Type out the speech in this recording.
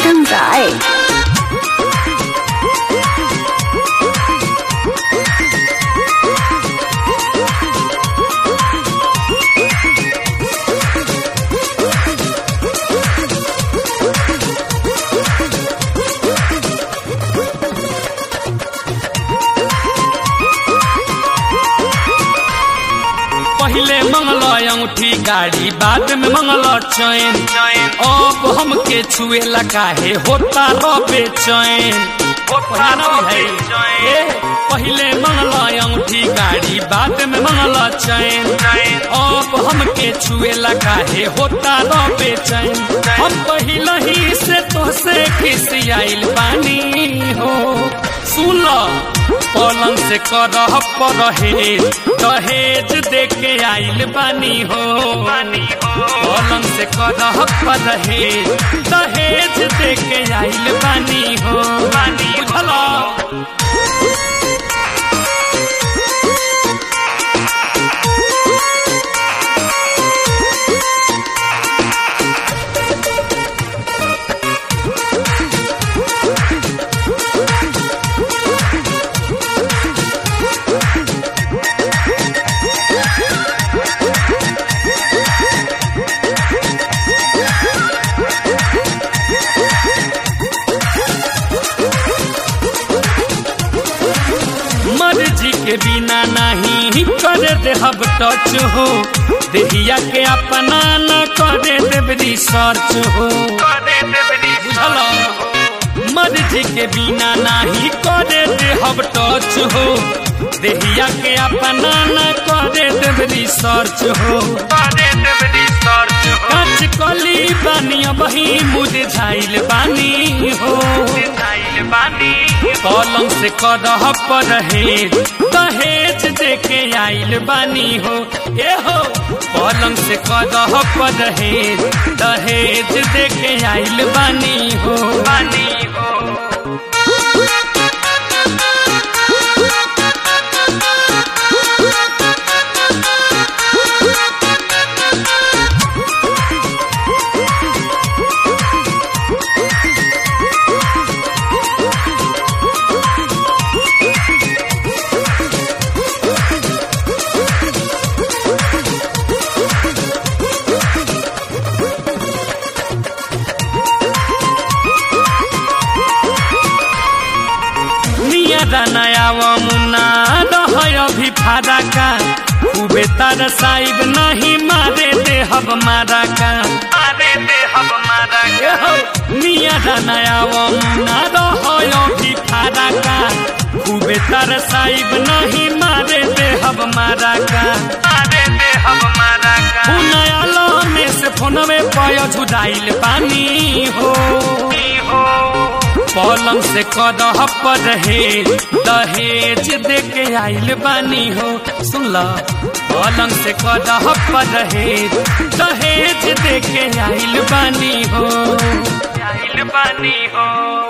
Uttam Rai. पहिले मंगल अंगूठी गाड़ी बाद में मंगल चैन अब हमके छुएला काहे होता रबे चैन ए, पहिले मंगल अंगूठी गाड़ी बाद में मंगल चैन अब हमके छुएला काहे होता रबे चैन हम पहिले ही से तोसे खिसियाइल बानी हो सुन लो पलंग से करह परहेज दहेज देके आइल बानी हो पलंग से करह परहेज दहेज देके आइल बानी हो बुझल मर्जी के बिना नहीं करे देहब टच हो देहिया के अपना न करे देव रिसर्च हो बुझल मर्जी के बिना नहीं करे देहब टच हो देहिया के अपना न करे देव रिसर्च हो काच कली बानी बही मुरझाइल बानी हो पलंग से करह परहेज दहेज देके आइल बानी हो ए हो पलंग से करह परहेज दहेज देके आइल बानी हो बानी हो निया नया मुन्ना रह अभी फादा का खूबे तार साइब नहीं मारे दे हब मारा का मारे दे हब मारा का निया नया मुन्ना रह अभी फादा का खूबे तार साइब नहीं मारे दे हब मारा का मारे दे हब मारा का नया में से फोन में पय झुदाइल पानी हो पलंग से करह परहेज दहेज देके आइल बानी हो सुन ल पलंग से करह परहेज दहेज देके आइल बानी हो आइल बानी हो